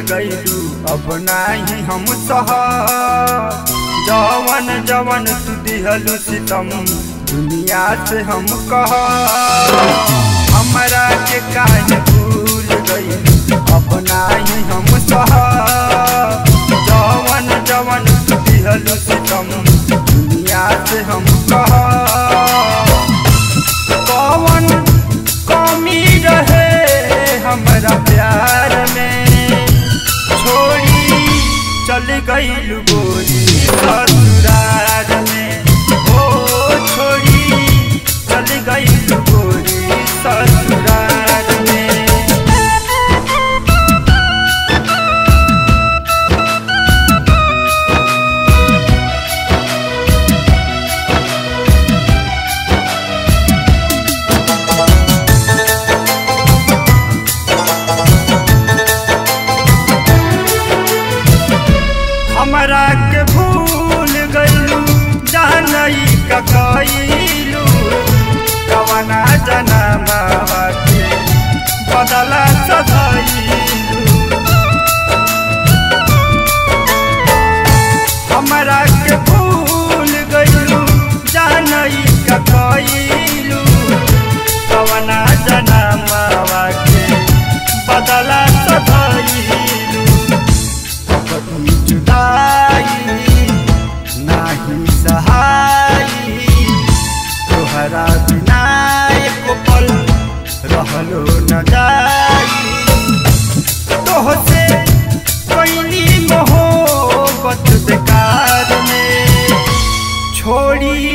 गईलू अब नाही हम सह जवन जवन तू दिहलू सितम दुनिया से हम कह हमरा के काहे भूल गईलू अब नाही हम सह जवन जवन तू दिहलू सितम दुनिया से हम कह कौन कमी रहे हमरा प्यार में छोड़ी चल गईल गोरी ससुरार में ओ छोड़ी चल गईल गोरी ससुरार में हमरा के भूल गईलू जानई का कईलू कवना जनमावा के बदला सधईलू हमरा के भूल गईलू जानई का कईलू कवना जनमावा के बदला सधईलू कभी जुदाई नाही सहाई तोहरा बिना एक पल रहलो न जाई तोहसे कैली मोहब्बत बेकार में छोड़ी